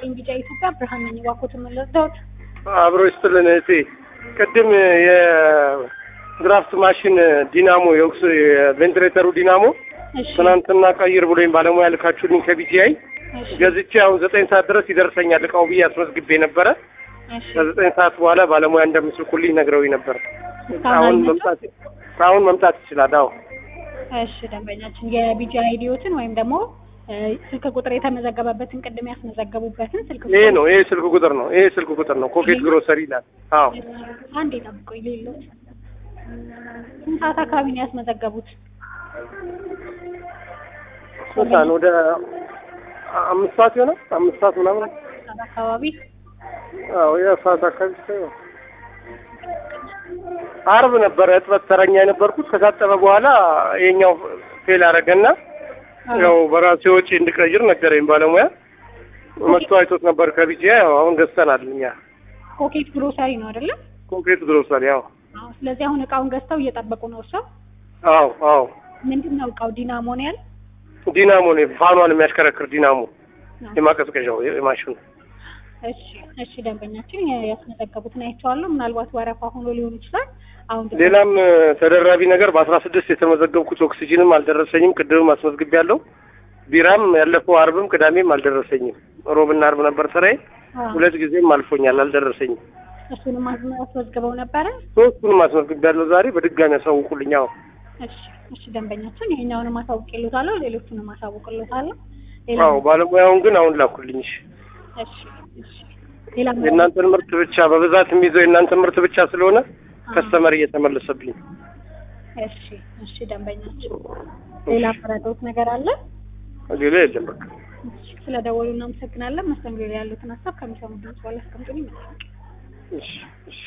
ይስጥልኝ ቢጫ ኢትዮጵያ ብርሃን ነኝ። እባክዎትን ምን ልርዳዎት? አብሮ ይስጥልን እህቴ። ቅድም የድራፍት ማሽን ዲናሞ የኦክስ የቬንትሬተሩ ዲናሞ እሺ ትናንትና ቀይር ብሎኝ ባለሙያ ልካችሁልኝ ከቢጂአይ እሺ ገዝቼ አሁን ዘጠኝ ሰዓት ድረስ ይደርሰኛል እቃው ብዬ አስመዝግቤ ነበረ። እሺ ከዘጠኝ ሰዓት በኋላ ባለሙያ እንደምትልኩልኝ ነግረውኝ ነበር። እስካሁን አሁን አልመጣም? መምጣት አሁን መምጣት ይችላል። አዎ እሺ ደንበኛችን የቢጂ አይዲዎትን ወይም ደግሞ እ፣ ስልክ ቁጥር የተመዘገበበትን ቅድም ያስመዘገቡበትን ስልክ ይሄ ነው ይሄ ስልክ ቁጥር ነው ይሄ ስልክ ቁጥር ነው። ኮኬት ግሮሰሪ ይላል። አዎ አንዴ ጠብቆኝ ሌሎት ስንት ሰዓት አካባቢ ነው ያስመዘገቡት? ስንት ሰዓት ነው? ወደ አምስት ሰዓት ይሆናል። አምስት ሰዓት ምናምን ሰዓት አካባቢ አዎ የሰዓት አካባቢ ሳይሆን አርብ ነበረ እጥበት ተረኛ የነበርኩት ከታጠበ በኋላ የኛው ፌል አደረገና ያው በራሴ ወጪ እንድቀይር ነገረኝ ባለሙያ መጥቶ አይቶት ነበር ከቢጂያ ያው አሁን ገዝተናል እኛ ኮኬት ግሮሰሪ ነው አይደለም? ኮንክሪት ግሮሰሪ ያው አዎ። ስለዚህ አሁን እቃውን ገዝተው እየጠበቁ ነው እርሰው። አዎ አዎ ምንድን ነው እቃው? ዲናሞ ነው ያል? ዲናሞ ነው ፋኗን የሚያሽከረክር ዲናሞ የማቀዝቀዣው የማሽኑ እሺ እሺ ደንበኛችን የ- ያስመዘገቡትን አይቼዋለሁ። ምናልባት ወረፋ ሆኖ ሊሆን ይችላል። አሁን ደግሞ- ሌላም እ፣ ተደራቢ ነገር በአስራ ስድስት የተመዘገብኩት ኦክሲጅንም አልደረሰኝም። ቅድምም አስመዝግቤያለሁ። ቢራም ያለፈው አርብም ቅዳሜም አልደረሰኝም። ሮብና አርብ ነበር ስራዬ። አዎ። ሁለት ጊዜም አልፎኛል፣ አልደረሰኝም። እሱንም አስመ- አስመዝግበው ነበረ። ሶስቱንም አስመዝግቤያለሁ። ዛሬ በድጋሚ ያሳውቁልኝ። አዎ እሺ እሺ ደንበኛችን ይሄኛውንም አሳውቅልዎታለሁ፣ ሌሎቹንም አሳውቅልዎታለሁ። ሌላ አዎ፣ ባለሙያውን ግን አሁን ላኩልኝ። እሺ። እሺ እሺ ሌላ የእናንተን ምርት ብቻ በብዛት የሚይዘው የእናንተን ምርት ብቻ ስለሆነ ከስተመር እየተመለሰብኝ። እሺ እሺ ደንበኛችን ሌላ መረዳት ነገር አለ? ሌላ የለም በቃ። እሺ ስለደወሉ እናመሰግናለን። መስተንግዶ ላይ ያሉትን ሀሳብ ከሚሰሙ ድምጽ በኋላ አስቀምጡልኝ። እሺ እሺ